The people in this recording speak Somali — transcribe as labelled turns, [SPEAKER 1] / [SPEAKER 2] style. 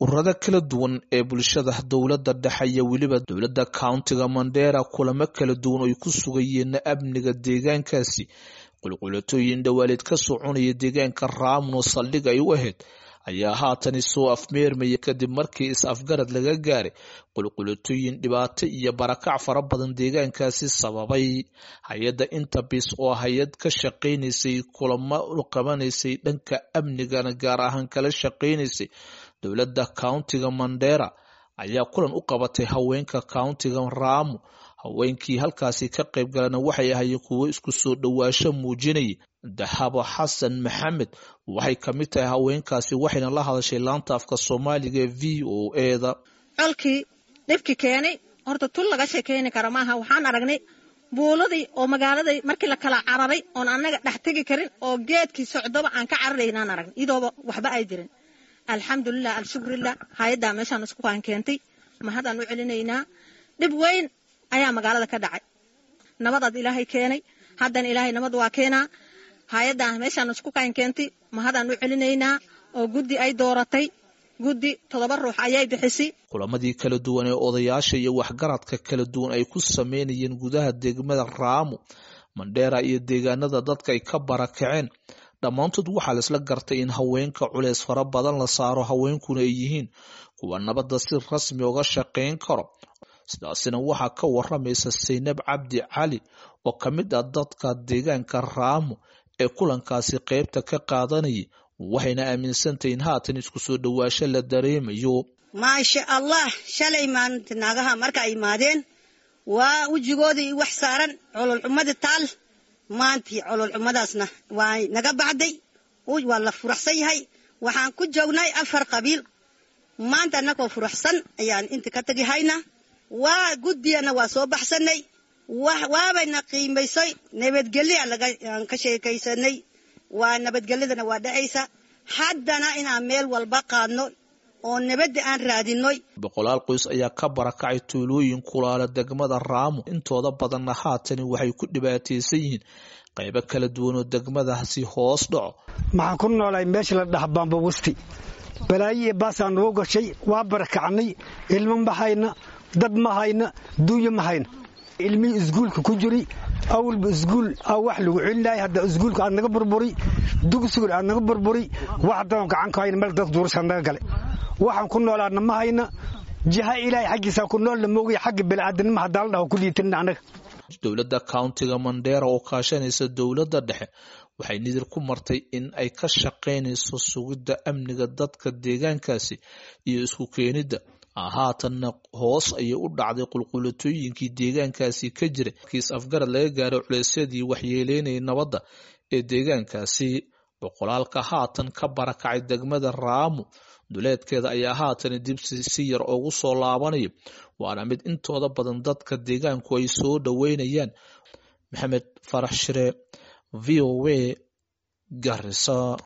[SPEAKER 1] ururada kala duwan ee bulshada dowladda dhexe iyo weliba dowladda countiga mandera kulamo kala duwan oy ku sugayeen amniga deegaankaasi qulqulatooyin dhawaaleed ka soconaya deegaanka raamuno saldhig ay u ahayd ayaa haatani soo afmeermaya kadib markii is-afgarad laga gaaray qulqulatooyin dhibaato iyo barakac fara badan deegaankaasi sababay hay-adda interbis oo hay-ad ka shaqaynaysay kulamo u qabanaysay dhanka amnigana gaar ahaan kala shaqaynaysay dowladda countiga mandera ayaa kulan u qabatay haweenka countiga raamu haweenkii halkaasi ka qayb galana waxay ahaayeen kuwo isku soo dhowaasho muujinaya dahabo xasan maxamed waxay ka mid tahay haweenkaasi waxayna la hadashay laanta afka soomaaliga ee v o eda
[SPEAKER 2] colkii dhibki keenay horta tul laga sheekayni kara maaha waxaan aragnay buuladii oo magaaladay markii la kala cararay oon annaga dhex tegi karin oo geedkii socdoba aan ka cararaynaan aragnay idooba waxba ay jirin alxamdulilah alshukrilah hay-addaa meeshaan isku kaan keentay mahadaan u celinaynaa dhib weyn ayaa magaalada ka dhacay nabadaad ilaahay keenay haddana ilaahay nabad waa keenaa hay-addaa meeshaan isku kaan keentay mahadaan u celinaynaa oo guddi ay dooratay guddi toddoba ruux ayay bixisay
[SPEAKER 1] kulamadii kala duwan ee odayaasha iyo waxgaradka kala duwan ay ku sameynayeen gudaha degmada raamu mandheera iyo deegaanada dadka ay ka barakaceen dhammaantood waxaa laisla gartay in haweenka culeys fara badan la saaro haweenkuna ay yihiin kuwa nabadda si rasmi uga shaqayn karo sidaasina waxaa ka waramaysa saynab cabdi cali oo ka mid ah dadka deegaanka raamo ee kulankaasi qaybta ka qaadanayay waxayna aaminsantahay in haatan isku soo dhowaasho la dareemayo
[SPEAKER 3] maasha allah shalay maalinta naagaha marka ay imaadeen waa wejigoodii wax saaran cololxumada taal maantii cololxumadaasna waa naga baxday waa la furaxsan yahay waxaan ku joognay afar qabiil maanta annagoo furaxsan ayaan inta ka tegi haynaa waa guddiyana waa soo baxsanay waabayna qiimaysay nabadgelya aan ka sheekaysanay waa nabadgelyadana waa dhacaysa haddana inaan meel walba qaadno oo nabadda aan raadinoy
[SPEAKER 1] boqolaal qoys ayaa ka barakacay tuulooyin kulaala degmada raamo intooda badanna haatani waxay ku dhibaataysan yihiin qaybo kala duwan oo degmadaasi hoos dhaco
[SPEAKER 4] maxaan ku noolahay meesha la dhaha baambawasti balaayo iyo baasaa nagu gashay waa barakacnay ilmo ma hayna dad ma hayna duunya ma hayna ilmihii isguulka ku jiri awalba isguul aa wax lagu celinahay hadda isguulka aad naga burburi dugsigun aad naga burburi wax haddaan gacan ku hayna meel dadka duurashaa naga gale waxaan ku noolaana ma hayna jiha ilaahay xaggiisaa ku noolna moogaya xagga bini'aadanima haddaan la dhaho ku liitanina annaga
[SPEAKER 1] dowladda countiga mandera oo kaashanaysa dowladda dhexe waxay nidir ku martay in ay ka shaqaynayso sugidda amniga dadka deegaankaasi iyo isku keenidda haatanna hoos ayay u dhacday qulqulatooyinkii deegaankaasi ka jiray kiis afgarad laga gaaray culeysyadii waxyeeleynayay nabadda ee deegaankaasi boqolaalka haatan ka barakacay degmada raamu duleedkeeda ayaa haatan dib si yar ugu soo laabanaya waana mid intooda badan dadka deegaanku ay soo dhoweynayaan maxamed farax shire v o a garisa